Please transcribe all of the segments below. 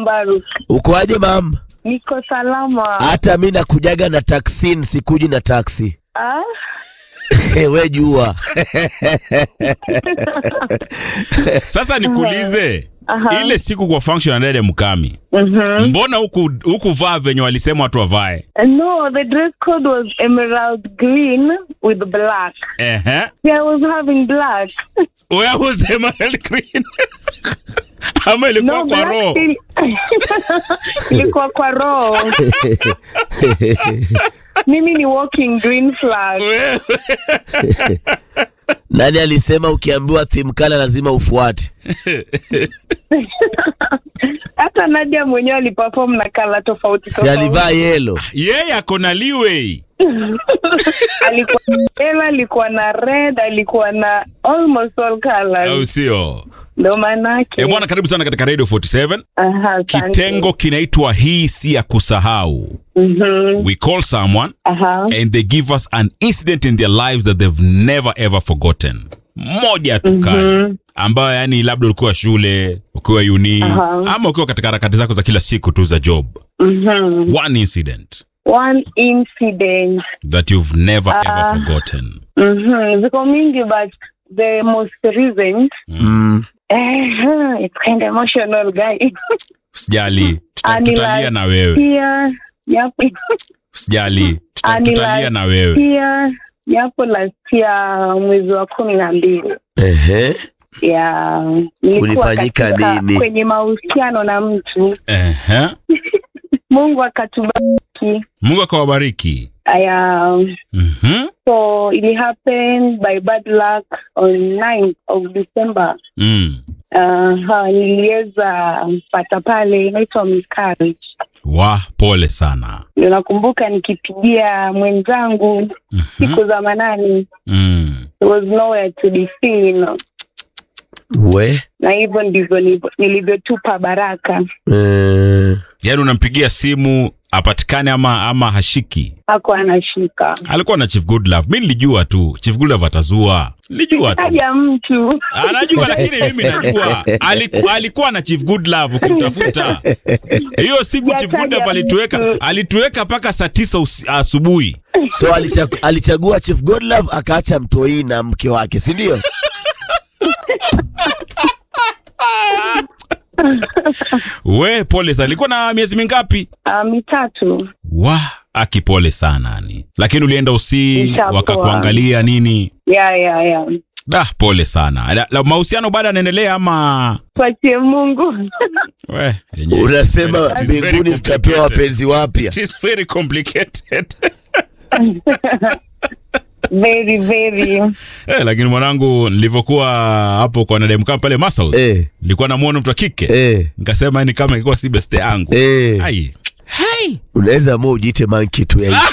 Mbaruk. Ukoaje mam? Niko salama. Hata mi nakujaga na taksi, sikuji na taksi. Ah? we jua Sasa nikuulize Aha. ile siku kwa function ya dede Mkami, Mhm. mbona huku hukuvaa venye walisema watu wavae? No, the dress code was emerald green with black. Ehe. Yeah, I was having black. Where was the emerald green? Ama ilikuwa No, kwa black roho? still- ilikuwa kwa roho. Mimi ni walking green flag. Wewe. nani alisema ukiambiwa thimkala lazima ufuate? Hata Nadia mwenyewe aliperform na kala tofauti Si tofauti. alivaa yelo? Yeye ako na leeway. alikuwa na yellow, alikuwa na red, alikuwa na almost all Au colors. sio? Ndo maanake. Eh, bwana karibu sana katika Radio 47. Aha, asante. Kitengo kinaitwa hii si ya kusahau. Mhm. We call someone Aha. and they give us an incident in their lives that they've never ever forgotten. Moja tu kali ambayo yani labda ulikuwa shule, ukiwa uni Aha. ama ukiwa katika harakati zako za kila siku tu za job. Mhm. One incident One incident. that you've never ever Ah. forgotten. Mhm. Ziko mingi but the most recent Mm. eh, it's kind of emotional guy. Usijali, tuta- Anila- tutalia na wewe. Pia yapo Usijali, tuta- Anila- tutalia na wewe. pia yapo last year mwezi wa kumi na mbili Ehe. ya nilikuwa Kulifanyika katika- nini? kwenye mahusiano na mtu Ehe. Mungu akatubariki Mungu akawabariki. aya Mhm. so it happened by bad luck on 9th of December Mm. uh, niliweza pata pale inaitwa miscarriage Wa, pole sana. ndio nakumbuka nikipigia mwenzangu Mhm. siku za manani Mm. there was nowhere to be seen We na hivyo ndivyo nilivyo- nilivyotupa baraka eh, Yaani unampigia simu apatikane ama ama hashiki. hako anashika Alikuwa na Chief Goodlove. Mimi nilijua tu Chief Goodlove atazua. Nilijua tu. haja mtu Anajua lakini mimi najua. Aliku, alikuwa na Chief Goodlove ukimtafuta. Hiyo siku Chief Yataja Goodlove alituweka mtu. alituweka mpaka saa tisa usi- asubuhi. so alicha- alichagua Chief Godlove akaacha mtoi na mke wake, si ndio? We pole sana. Alikuwa na miezi mingapi? uh, mitatu Wa, akipole sana ni. Lakini ulienda usi Nishapoa. wakakuangalia nini? ya ya ya Da, pole sana. La, la, mahusiano bado yanaendelea ama tuachie Mungu we, yenyewe. Unasema It is very mbinguni tutapewa complicated. wapenzi wapya. It is very complicated. very very Eh, lakini mwanangu nilivyokuwa hapo kwa Nademka pale Muscles, Eh, nilikuwa namuona mtu wa kike. eh, Nikasema ni kama ilikuwa si beste yangu. eh. Ai. Hai. Unaweza amua ujiite manki tu ya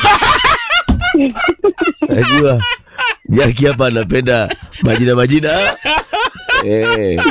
Najua Jaki hapa anapenda majina majina. Eh.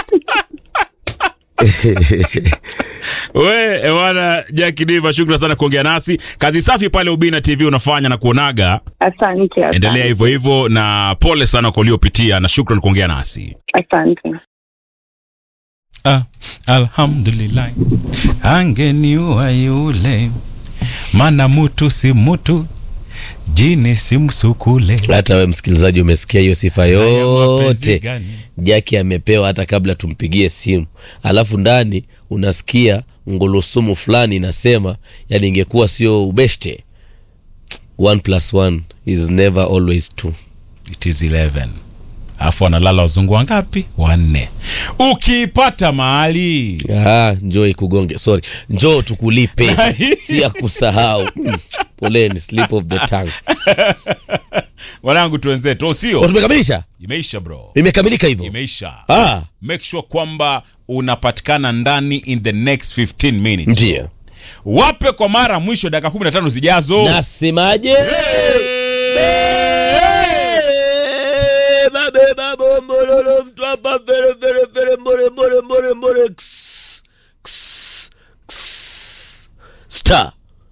We, ewana Jackie Diva, shukrani sana kuongea nasi. Kazi safi pale Ubina TV unafanya na kuonaga. asante asante. Endelea hivyo hivyo na pole sana kwa uliopitia na shukrani kuongea nasi. asante Ah, alhamdulillah angeniua yule mana mutu si mutu jini si msukule Hata we msikilizaji umesikia hiyo sifa Haya mapenzi yote gani? Jaki amepewa hata kabla tumpigie simu, alafu ndani unasikia ngulusumu fulani inasema, yani ingekuwa sio ubeshte, one plus one is never always two. It is 11 alafu analala wazungu wangapi wanne ukiipata mahali Ah, njoo ikugonge, sorry, njoo tukulipe, si ya kusahau. Mm, Poleni, slip of the tongue. wanangu tuwenzetu Oh, sio tumekamilisha, imeisha bro imekamilika hivyo. imeisha Ah, make sure kwamba unapatikana ndani in the next 15 minutes ndio wape kwa mara mwisho dakika 15 zijazo nasemaje? Babeba bombololo mtu hapa fere fere fere mbore mbore mbore mbore ks, ks, ks. star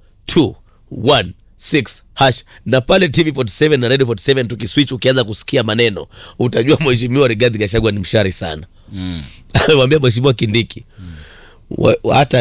216 hash na pale TV 47 na Radio 47 tukiswitch, ukianza kusikia maneno utajua mheshimiwa Rigathi Gachagua ni mshari sana. Amemwambia mheshimiwa Kindiki wa- hata